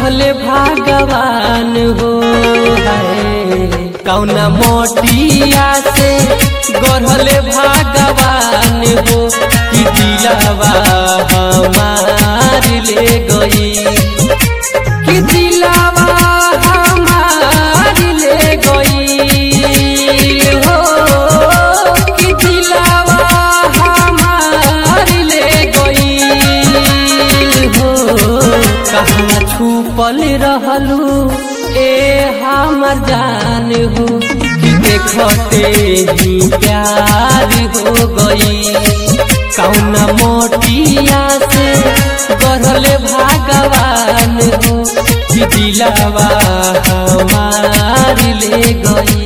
गढ़ले भगवान हो है कौना मोटिया से गढ़ले भगवान हो कि दिलावा हमार ले गई कि दिलावा हमार ले गई हो कि दिलावा हमार ले गई हो कहाँ छुपल रहलू ए हमर जान हो कि देखते ही प्यार हो गई कौना मोटिया से गढ़ले भगवान हो कि दिलावा हमार ले गई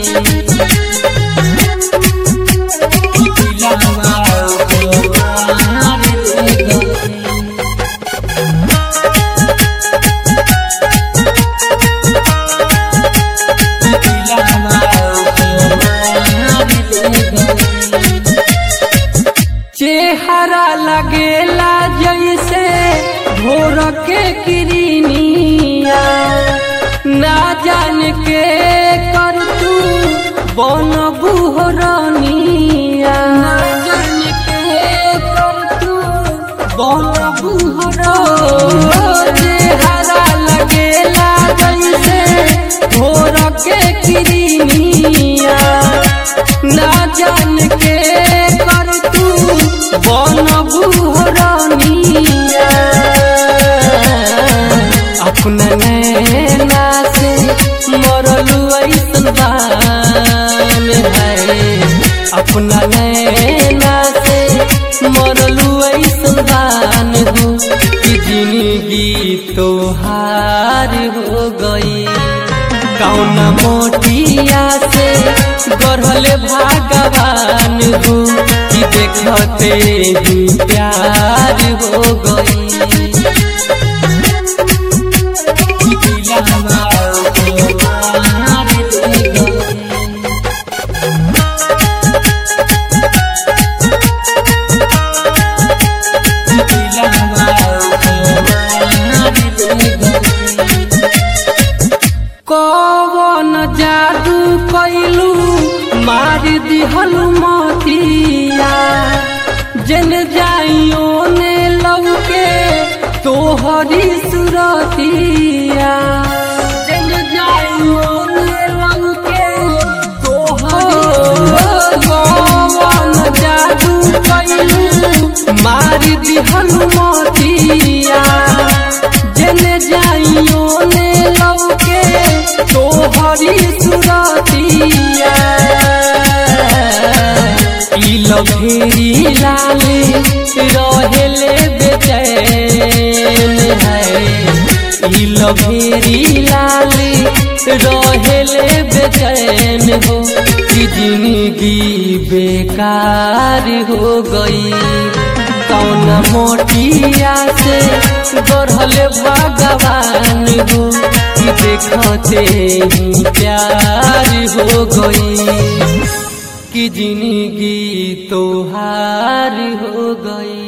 कि दिलावा हमार ले गई चेहरा लगेला जैसे भोर के किरनिया ना जान के कर तू बन बुहरनिया ना जान के कर तू बन बुहर चेहरा लगेला जैसे भोर के किरनिया ना जान के कर तू बन बुहरनिया अपना नैना से मरलू ऐसन बान है अपना नैना से मरलू ऐसन बान हो कि जिंदगी तोहार हो गई कौना मोटिया से गढ़ले भगवान हो कि देखते ही प्यार हो गई कि दिलवा हमार ले गई। कि दिलवा हमार ले गई। कवन जादू कैलू मार दिहलू मतिया जन जाइयो ने लौके तोहरी सुरतिया जन जाइयो ने लौके तोहरी कवन जादू कैलू मार दिहलू मतिया जन जाइयो ने लौके तोहरी सुरतिया ई लभेरी लाले रहेले बेचैन है ई लभेरी लाले रहेले बेचैन हो कि जिंदगी बेकार हो गई कौन मोटिया से गढ़ले भगवान हो कि देखते ही प्यार हो गई कि जिंदगी तोहार हो गई